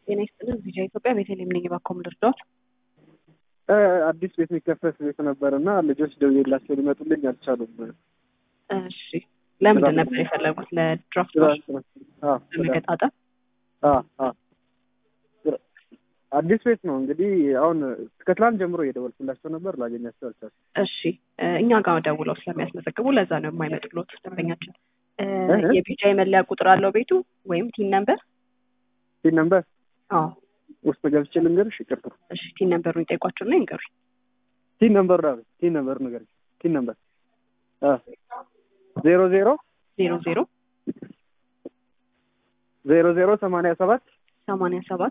ጤና ይስጥልን። ቪዲዮ ኢትዮጵያ ቤተልሔም ነኝ። ባኮም ልርዳዎት? አዲስ ቤት የሚከፈት ቤት ነበር እና ልጆች ደውዬላቸው ሊመጡልኝ አልቻሉም። እሺ፣ ለምንድን ነበር የፈለጉት? ለድራፍት ለመገጣጠም? አዲስ ቤት ነው እንግዲህ። አሁን ከትላንት ጀምሮ እየደወልኩላቸው ነበር፣ ላገኛቸው አልቻልኩም። እሺ፣ እኛ ጋር ደውለው ስለሚያስመዘግቡ ለዛ ነው የማይመጡሎት ደንበኛችን። የቢጫ የመለያ ቁጥር አለው ቤቱ ወይም ቲን ነምበር? ቲን ነምበር አዎ ውስጥ ገብቼ ልንገርሽ? ይቅርታ። እሺ፣ ቲን ነምበሩን ይጠይቋቸውና ይንገሩኝ። ቲን ነምበር ዳ ቲን ነምበር ነገር ቲን ነምበር ዜሮ ዜሮ ዜሮ ዜሮ ዜሮ ዜሮ ሰማንያ ሰባት ሰማንያ ሰባት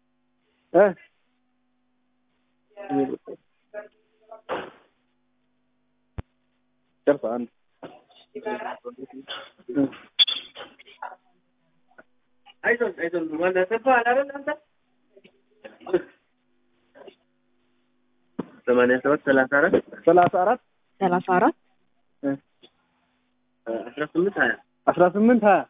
ጨርሳ አንድ አይዞን አይዞን ወንደ ተባለ አይደል አንተ ሰማንያ ሰባት ሰላሳ አራት ሰላሳ አራት ሰላሳ አራት አስራ ስምንት ሀያ አስራ ስምንት ሀያ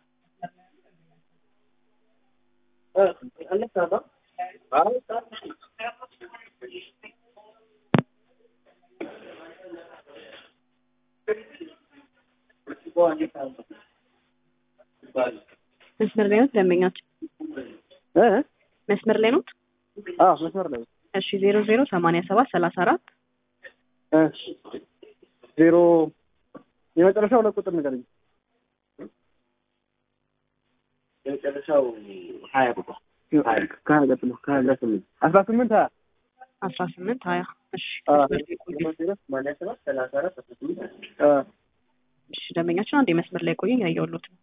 መስመር ላይ ነው ደንበኛችን? መስመር ላይ ነው? አዎ መስመር ላይ እሺ ዜሮ ዜሮ ሰማንያ ሰባት ሰላሳ አራት ዜሮ የመጨረሻው ሁለት ቁጥር ንገረኝ። የመጨረሻው ሀያ ቁጥር ከሀያ ቀጥሎ ከሀያ ስምንት አስራ ስምንት ሀያ አስራ ስምንት ሀያ እሺ ሰማንያ ሰባት ሰላሳ አራት አስራ ስምንት ሀያ እሺ ደንበኛችን አንድ የመስመር ላይ ቆዩ ያየሁሎት ነው።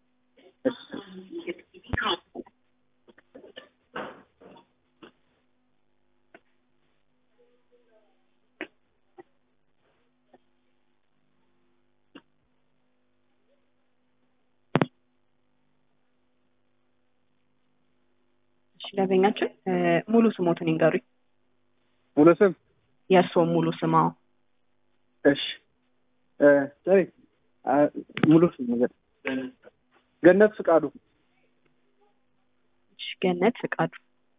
እሺ ደንበኛችን ሙሉ ስሞትን ይንገሩኝ። ሙሉ ስም የእርስዎ ሙሉ ስም? አዎ እሺ ሰሪ ሙሉ ስም ነገር ገነት ፍቃዱ። እሺ ገነት ፍቃዱ።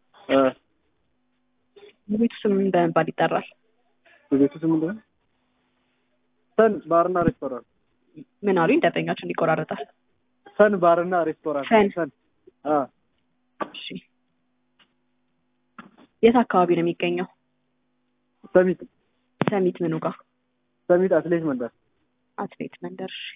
የቤቱ ስም ምን በመባል ይጠራል? የቤቱ ስም ምንድን ነው? ሰን ባርና ሬስቶራንት። ምን አሉኝ? ደንበኛችን ይቆራረጣል። ሰን ባርና ሬስቶራንት። ሰን ሰን እሺ የት አካባቢ ነው የሚገኘው? ሰሚት ሰሚት ምኑ ጋር? ሰሚት አትሌት መንደር። አትሌት መንደር። እሺ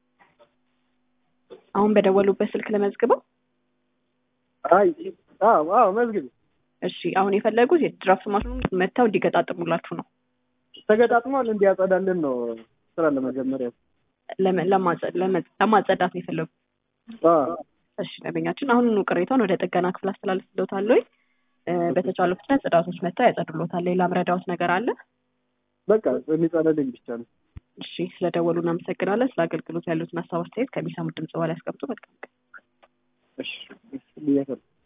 አሁን በደወሉበት ስልክ ለመዝግበው? አይ አዎ አዎ መዝግቢ። እሺ አሁን የፈለጉት የድራፍት ማሽኑን መጥተው እንዲገጣጥሙላችሁ ነው። ተገጣጥሟል እንዲያጸዳልን ነው ስራ ለመጀመሪያ ለማጸዳት ነው የፈለጉት። እሺ ደንበኛችን አሁኑኑ ቅሬታውን ወደ ጥገና ክፍል አስተላልፍልዎታል። በተቻለ ፍጥነት ጽዳቶች መጥተው ያጸዱልዎታል። ሌላ ምረዳዎት ነገር አለ? በቃ የሚጸዳልኝ ብቻ ነው። እሺ ስለደወሉ እናመሰግናለን። ስለ አገልግሎት ያሉትን ሀሳብ አስተያየት ከሚሰሙት ድምጽ በላይ ያስቀምጡ። መልካም ቀን። እሺ ብያለሁ።